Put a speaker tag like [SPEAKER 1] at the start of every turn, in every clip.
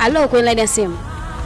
[SPEAKER 1] Halo, kwenye laini ya simu.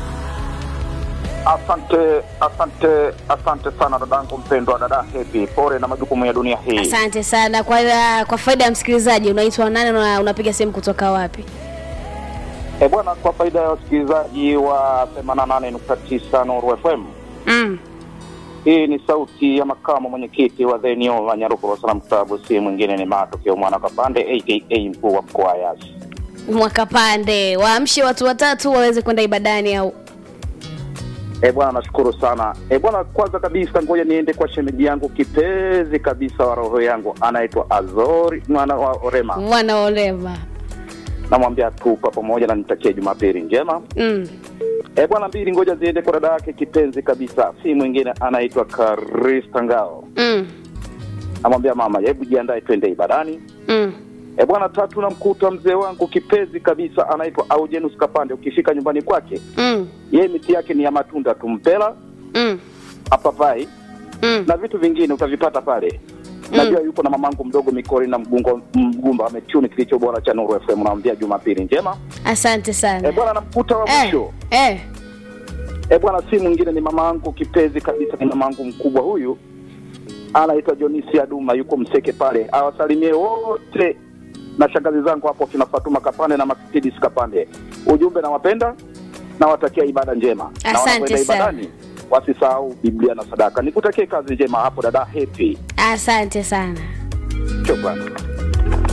[SPEAKER 2] Asante, asante, asante sana dadangu mpendwa, dada Happy, pole na majukumu ya dunia hii.
[SPEAKER 1] Asante sana kwa kwa faida ya msikilizaji, unaitwa nani na unapiga simu kutoka wapi?
[SPEAKER 2] E bwana, kwa faida ya wasikilizaji wa 88.9 Nuru FM,
[SPEAKER 1] Mm.
[SPEAKER 2] hii ni sauti ya makamu mwenyekiti wa Dhenio wa Nyarukuru Salaam Club, si mwingine ni Matokeo Mwana Kapande aka mkuu wa mkoa wa Yasi.
[SPEAKER 1] Mwakapande, waamshe watu watatu waweze kwenda ibadani au
[SPEAKER 2] E bwana, nashukuru sana. E bwana, kwanza kabisa ngoja niende kwa shemeji yangu kipenzi kabisa wa roho yangu, anaitwa Azori mwana wa Orema.
[SPEAKER 1] wanaolema.
[SPEAKER 2] Namwambia tupa pamoja na nitakie Jumapili njema.
[SPEAKER 1] Mm.
[SPEAKER 2] E bwana, mbili ngoja ziende kwa dada yake kipenzi kabisa, si mwingine anaitwa Karista Ngao.
[SPEAKER 1] Mm.
[SPEAKER 2] Namwambia mama, hebu jiandae twende ibadani.
[SPEAKER 1] Mm.
[SPEAKER 2] E bwana, tatu namkuta mzee wangu kipenzi kabisa anaitwa Aujenus Kapande. Ukifika nyumbani kwake,
[SPEAKER 1] Mm.
[SPEAKER 2] yeye miti yake ni ya matunda tumpela,
[SPEAKER 1] Mm.
[SPEAKER 2] apapai
[SPEAKER 1] Mm.
[SPEAKER 2] na vitu vingine utavipata pale. Najua yupo na mamangu mdogo Mikori na mgungo mgumba ametuni kilicho bora cha Nuru FM. Namwambia Jumapili njema.
[SPEAKER 1] Asante
[SPEAKER 2] E
[SPEAKER 1] sana.
[SPEAKER 2] bwana, namkuta wa
[SPEAKER 1] Eh.
[SPEAKER 2] mwisho
[SPEAKER 1] Eh.
[SPEAKER 2] E bwana, si mwingine ni mama yangu kipenzi kabisa, ni mama yangu mkubwa huyu, anaitwa Jonisi Aduma, yuko Mseke pale. Awasalimie wote na shangazi zangu hapo kina Fatuma Kapande na Makitidis Kapande. Ujumbe nawapenda, nawatakia ibada njema, na
[SPEAKER 1] Asante
[SPEAKER 2] wanapoenda
[SPEAKER 1] sana.
[SPEAKER 2] ibadani wasisahau Biblia na sadaka. Nikutakie kazi njema hapo dada Happy.
[SPEAKER 1] Asante sana.
[SPEAKER 2] Shukrani.